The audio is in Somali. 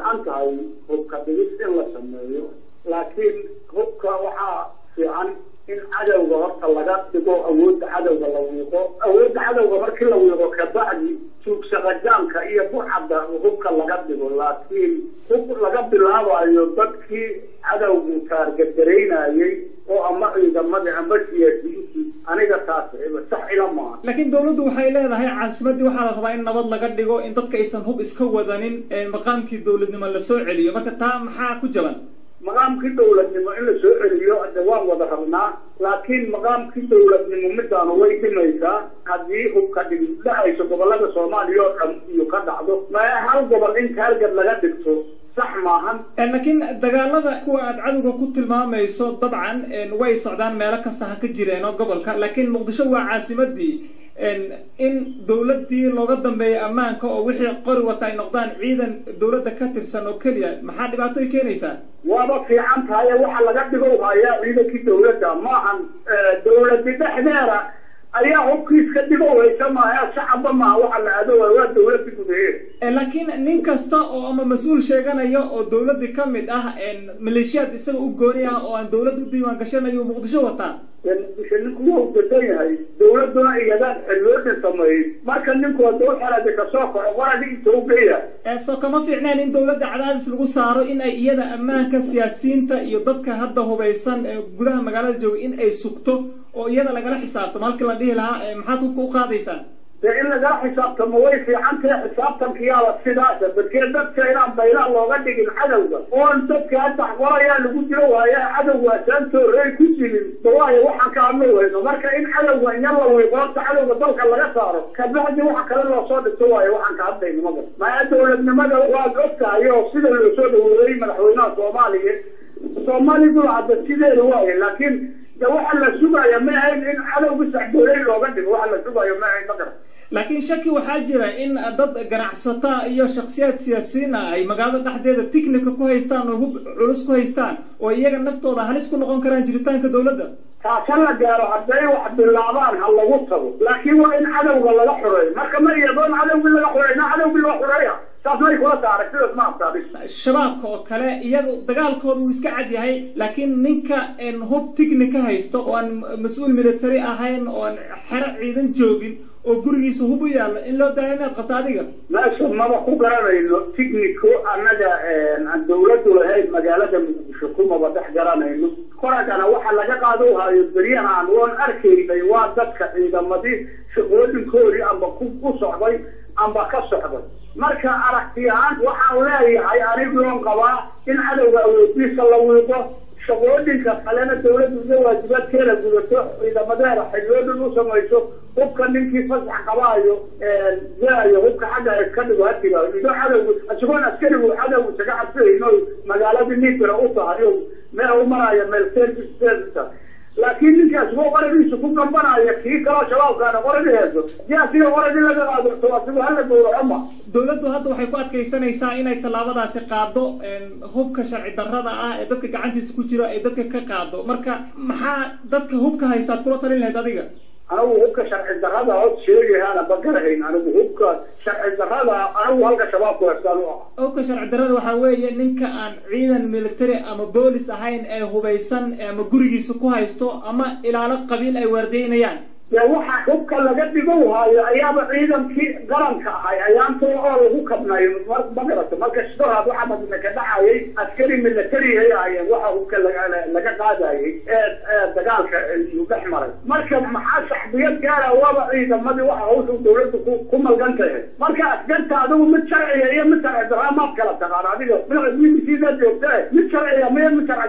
fiican tahay hubka dhigis in la sameeyo laakiin hubka waxaa fiican in cadowga horta laga dhigo awoodda cadowga la wiiqo awoodda cadowga markii la wiiqo kabacdi tuugsaqajaanka iyo bucadda hubka laga dhigo laakiin hub laga bilaabayo dadkii cadowgu taargadaraynayay oo ama ciidamadii ama siyaasiyiintii aniga taas sax ila maaha laakiin dawladdu waxay leedahay caasimadii waxaa la rabaa in nabad laga dhigo in dadka aysan hub iska wadanin maqaamkii dawladnimo la soo celiyo marka taa maxaa ku jaban maqaamkii dawladnimo in la soo celiyo de waan wada rabnaa laakiin maqaamkii dawladnimo midaanu way dhimaysaa haddii hubka dhig dhacayso gobolada soomaaliya oo dhan iyo ka dhacdo ma hal gobol in taargad laga dhigto sax maahan laakiin dagaalada kuwa aad cadowga ku tilmaamayso dabcan way socdaan meelo kasta ha ka jireenoo gobolka laakiin muqdisho waa caasimadii in dawladii looga dambeeya ammaanka oo wixii qori wata ay noqdaan ciidan dawladda ka tirsan oo keliya maxaa dhibaato ay keenaysaa waaba fiican tahay waxa laga dhigo hayaa ciidankii dawladda maahan dawladi dhexdeeda ayaa hubkiiska dhigo haysa maaha shacabba maaha waxa la aado waa dawladi gudaheeda laakiin nin kasta oo ama mas-uul sheeganaya oo dawladii ka mid ah maleeshiyaad isaga u gooni ah oo aan dawladda u diiwaan gashanayo muqdisho wataa muqdisho ninku waa ugasan yahay dawladuna iyadaan xilooda sameeyey marka ninku hadduu xelada kasoo kaco waradi inta ugeeya soo kama fiicneen in dawladda cadaadis lagu saaro in ay iyada ammaanka siyaasiyiinta iyo dadka hadda hubaysan ee gudaha magaalada jooga in ay sugto oo iyada lagala xisaabtamo halkii la dhihi lahaa maxaad hubka u qaadaysaan dee in lagala xisaabtamo way fiican tahay xisaabtankiyaaba sidaasa dadkee dadka inaan baylaha looga dhigin cadowga oon dadka hadda qorayaa lagu dilo waaya cadowga asaantoorey ku jirin dawaayo waxaan ka hadlo weyno marka in cadowga inya la wiiqoorta cadowga dalka laga saaro kabacdi waxa kale loo soo dhigto waayo waxaan ka hadlayno maga maya dawladnimada waad og tahay oo sida loo soo dhaweeyey madaxweynaha soomaaliya soomaalidu hadda sideeda waaye laakiin de waxa la sugaya ma ahayn in cadowga saxdooley looga dhigo waxa la sugayo ma ahayn magara laakiin shaki waxaa jira in dad ganacsata iyo shaksiyaad siyaasiyiin ah ay magaalada dhexdeeda ticnica ku haystaan oo hub culus ku haystaan oo iyaga naftooda halis ku noqon karaan jiritaanka dawladda taasa la gaaro hadday wax bilaabaan ha lagu tago laakiin waa in cadowga laga xureeyo marka ma iyadoon cadowgii laga xureyna cadowgii loo xureeya taas may kula saaray sidaas ma abtaabis shabaabka oo kale iyaga dagaalkooda wuu iska cad yahay laakiin ninka hub ticnica haysto oo aan mas-uul military ahayn oo aan xero ciidan joogin oo gurigiisa hub u yaalla in loo daaya inaad qabto adiga meesha maba ku garanayno ticnico annaga aan dawladdu lahayn magaalada muqdisho kumaba dhex garanayno koragana waxa laga qaado hayo beryahan woon arkaynay waa dadka ciidamadii shaqooyinkoodii amba ku ku socday amba ka socday marka aragti ahaan waxaan leeyahay anigoon qabaa in cadowga awoodiisa la wiiqo shaqooyinka kalena dawladdu iyo waajibaadkeeda gudato ciidamadeeda xiloodan u samayso hubka ninkii fasax qabaayo gaayo hubka xagga iska dhigo hatiga ido cadowgu isagoon askarigu cadowgu isaga cabsihayno magaaladii nibira u tahay o meel u maraayo meel service service laakiin ninkaas waa qoradiisa ku gambanaya kii kaloo shabaabkaana qoradi heeso si asiga qoradi laga qaadurto asigu hala gowraco ma dawladdu hadda waxay ku adkaysanaysaa inay tallaabadaasi qaado hubka sharci darrada ah ee dadka gacantiisa ku jira ay dadka ka qaado marka maxaa dadka hubka haysaad kula talin lahayd adiga anigu hubka sharci darrada hod sheegayaana bagarahayn anigu hubka sharci darrada anigu halka shabaabku heestaan u ah hubka sharci darrada waxaa weeye ninka aan ciidan military ama boolis ahayn ee hubaysan ama gurigiisa ku haysto ama ilaalo qabiil ay waardeynayaan dee waxa hubka laga dhigo haayo ayaaba ciidankii qaranka ahay ayaanta oo lagu kabnayo magarata marka shidohaad waxa madina ka dhacayay askari militarihay ahaayeen waxa hubka laga qaadayay ee dagaalka iyuu dhex maray marka maxaa shaxbiyad gaara waaba ciidamadii waxa hawsha dawladda ku malgan tahay marka askarta adigu mid sharciga iyo mid sharci darraa maad kala taqaan adiga mid b b c da joogta mid sharciga miyo mid sharci